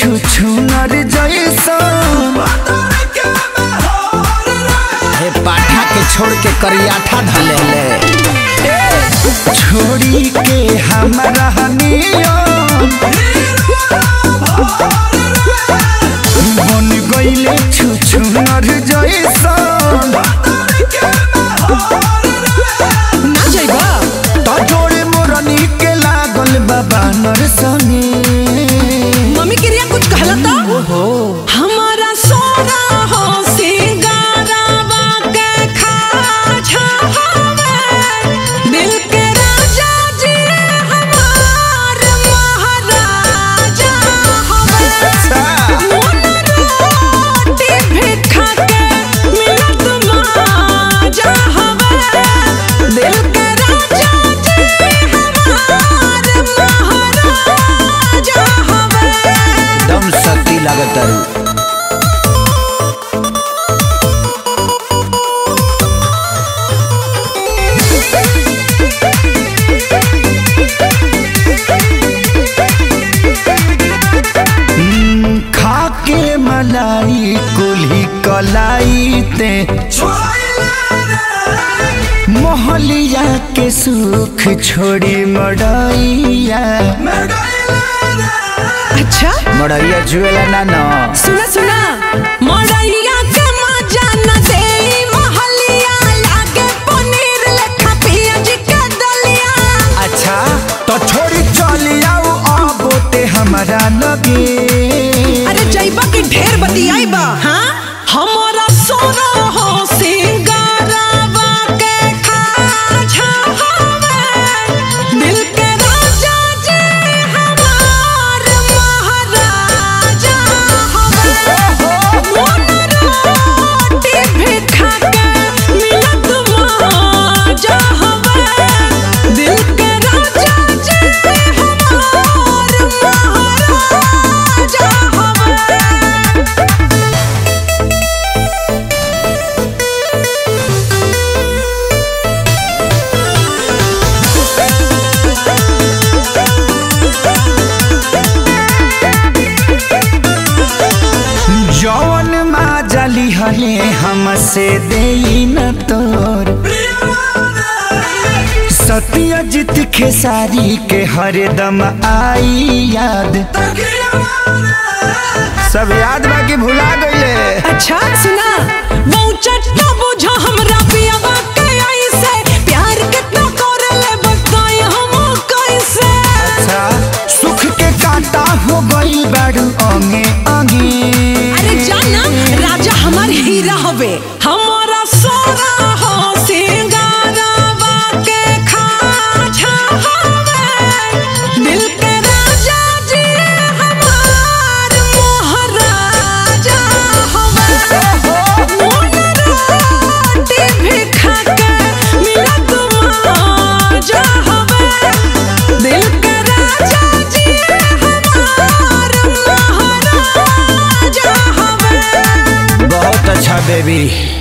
छु छु नर जैसन हे पाठा के छोड़ के करियाठा धले ले छोड़ी के हमारा नियम बन गईले छु छु नर जैसन ना जाइबा त जोड़े मोरनी के लागल बाबा नर संगे मम्मी क्रिया कुछ कहला तो हमारा सोना हो सिंगारावा के खाजा हवे दिल के राजा जी हमार महाराजा हवे मोन रोटी भी खा के मिलत माजा हवे दिल के राजा जी हमार महाराजा हवे दम शक्ति लागत तारू खा के मलाई कुल्ही कलाई ते मोहलिया के सुख छोड़ी मड़ैया अच्छा मड़ैया जुएला ना न सुना सुना मड़ैया के मजा न दे महलिया लागे पनीर लेखा पियाज के दलिया अच्छा तो छोड़ी चली आओ अब ते हमारा लगे अरे जइबा के ढेर बतियाइबा हाँ हमारा सोना हो सिंगारावा के खाजा हवे दिल के राजा जी हमार महाराजा हवे मोन रोटी भी खा के मिलत माजा हवे दिल के राजा जी हमार महाराजा हवे जौन माँ जली हले हमसे दे न तोर सत्यजित खेसारी के हरदम आई याद सब याद बाकी भुला गईले अच्छा सुना वो चट्टा बुझा हमरा पियावा के ऐसे प्यार कितना करले बताई हम कैसे अच्छा सुख के कांटा हो गई बाड़ू अंगे अंगे अरे जाना राजा हमार हीरा हवे हमारा सोना हो सिंगारावा के खाजा हवे दिल के राजा जी हमार महाराजा हवे मोन रोटी भी खा के मिलत माजा हवे दिल के राजा जी हमार महाराजा हवे बहुत अच्छा बेबी